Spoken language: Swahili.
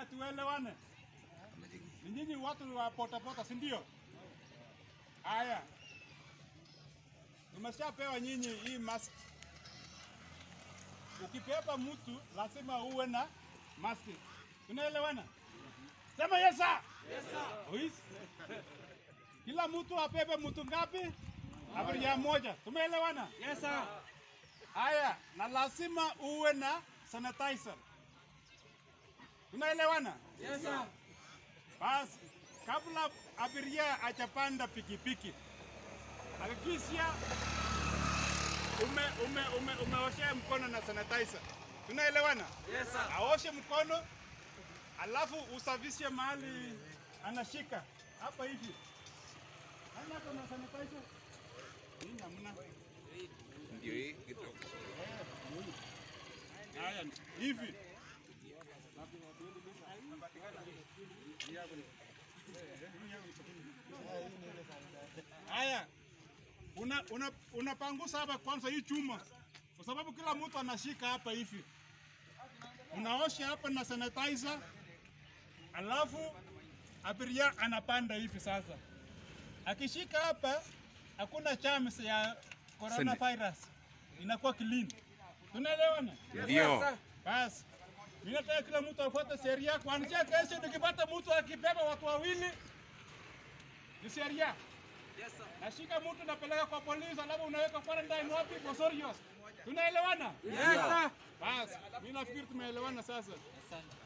tuelewane. Ni nyinyi watu wa potapota, si ndio? Haya, tumeshapewa nyinyi hii mask. Ukipepa mtu lazima uwe na mask. Tunaelewana? Sema yes sir. Yes sir. Kila mtu apepe mtu ngapi? Abiria moja. Tumeelewana? Yes sir. Haya, na lazima uwe na sanitizer. Tunaelewana? Yes sir. Basi, kabla abiria achapanda pikipiki, hakikisha ume, ume, ume, umeosha mkono na sanitizer. Tunaelewana? Yes sir. Aoshe mkono, alafu usafishe mahali anashika hapa hivi. Nani ako na sanitizer? Hii hamna. Ndio hii kidogo. Haya, hivi haya, una, una, unapangusa hapa kwanza hii chuma, kwa sababu kila mtu anashika hapa hivi. Unaosha hapa na sanitizer, alafu abiria anapanda hivi sasa. Akishika hapa, hakuna chams ya coronavirus, inakuwa clean. Tunaelewana? Ndio. Basi mimi nataka kila mtu afuate sheria. Kuanzia kesho, nikipata mtu akibeba watu wawili, ni sheria. Yes sir. Nashika mtu napeleka kwa polisi, alafu unaweka quarantine wapi? Bosorios. Tunaelewana? Yes sir. Basi mimi nafikiri tumeelewana sasa. Asante.